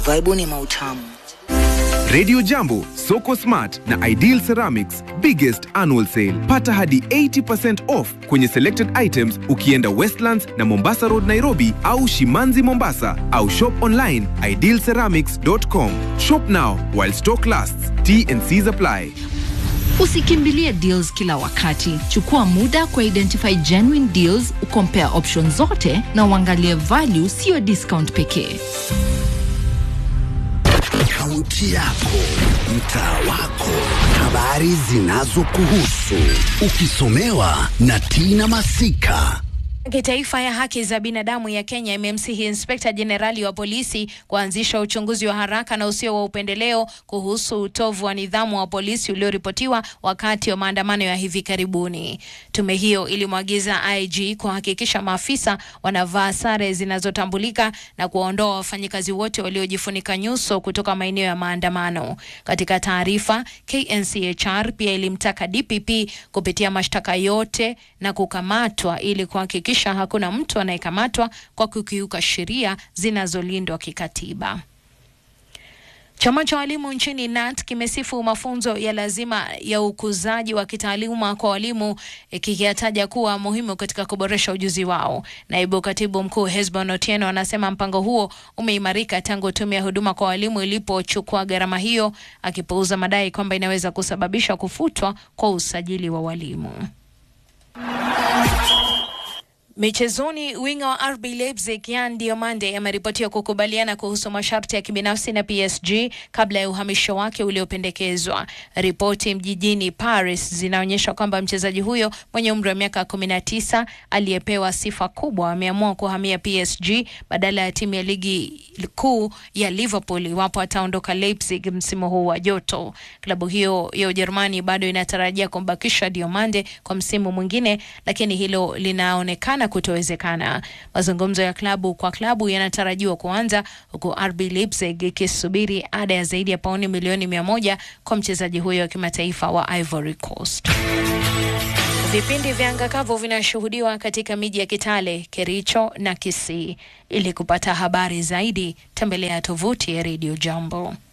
Vaibuni mautamu. Radio Jambo, Soko Smart na Ideal Ceramics biggest annual sale. Pata hadi 80% off kwenye selected items ukienda Westlands na Mombasa Road Nairobi au Shimanzi Mombasa au shop online idealceramics.com. Shop now while stock lasts. T and C's apply. Usikimbilie deals kila wakati. Chukua muda kwa identify genuine deals, ukompare options zote na uangalie value, sio discount pekee. Kaunti yako, mtaa wako, habari zinazokuhusu, ukisomewa na Tina Masika. Kitaifa ya haki za binadamu ya Kenya imemsihi inspekta jenerali wa polisi kuanzisha uchunguzi wa haraka na usio wa upendeleo kuhusu utovu wa nidhamu wa polisi ulioripotiwa wakati wa maandamano ya hivi karibuni. Tume hiyo ilimwagiza IG kuhakikisha maafisa wanavaa sare zinazotambulika na kuwaondoa wafanyikazi wote waliojifunika nyuso kutoka maeneo ya maandamano. Katika taarifa, KNCHR pia ilimtaka DPP kupitia mashtaka yote na kukamatwa ili kuhakikisha hakuna mtu anayekamatwa kwa kukiuka sheria zinazolindwa kikatiba. Chama cha walimu nchini KNUT kimesifu mafunzo ya lazima ya ukuzaji wa kitaaluma kwa walimu kikiyataja kuwa muhimu katika kuboresha ujuzi wao. Naibu katibu mkuu Hesbon Otieno anasema mpango huo umeimarika tangu tume ya huduma kwa walimu ilipochukua gharama hiyo, akipuuza madai kwamba inaweza kusababisha kufutwa kwa usajili wa walimu. Michezoni, winga wa RB Leipzig Yan Diomande ameripotiwa kukubaliana kuhusu masharti ya kibinafsi na PSG kabla ya uhamisho wake uliopendekezwa. Ripoti mjijini Paris zinaonyesha kwamba mchezaji huyo mwenye umri wa miaka 19 aliyepewa sifa kubwa ameamua kuhamia PSG badala ya timu ya ligi kuu ya Liverpool iwapo ataondoka Leipzig msimu huu wa joto. Klabu hiyo ya Ujerumani bado inatarajia kumbakisha Diomande kwa msimu mwingine, lakini hilo linaonekana kutowezekana. Mazungumzo ya klabu kwa klabu yanatarajiwa kuanza huku RB Leipzig ikisubiri ada ya zaidi ya pauni milioni mia moja kwa mchezaji huyo wa kimataifa wa Ivory Coast. Vipindi vya angakavu vinashuhudiwa katika miji ya Kitale, Kericho na Kisii. Ili kupata habari zaidi, tembelea tovuti ya Radio Jambo.